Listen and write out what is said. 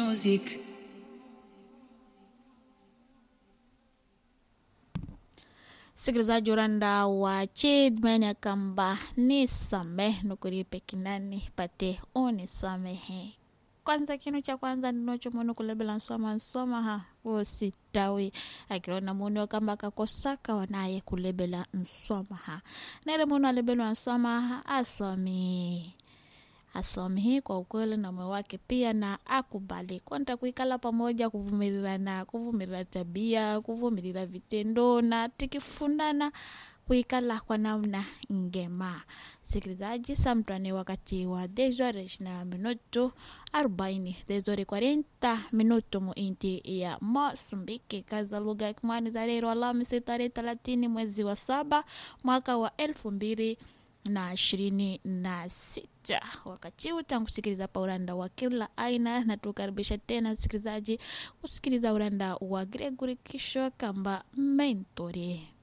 music. msikilizaji uranda wa chidmene kamba nisamehe nukuripe kinani pate unisamehe kwanza kinu cha kwanza ndinocho munu kulebela nsoma nsoma ha wositawi akiona munu kamba kakosaka wanaye kulebela nsoma ha nere munu alebelwa nsoma ha asomi asomi kwa ukweli na moyo wake pia na akubali kwanta kuikala pamoja kuvumirirana kuvumirira tabia kuvumirira vitendo na tikifundana kuikala kwa namna ngema sikilizaji samtwane wakati wa desores na minuto 40 desore 40 minuto muinti ya mosambiki kaza lugha ya kimwani za lero alhamisi tarehe 30 mwezi wa saba mwaka wa elfu mbili na ishirini na sita wakati huu tankusikiliza pa uranda wa kila aina na tukaribisha tena msikilizaji kusikiliza uranda wa gregory kisho kamba mentori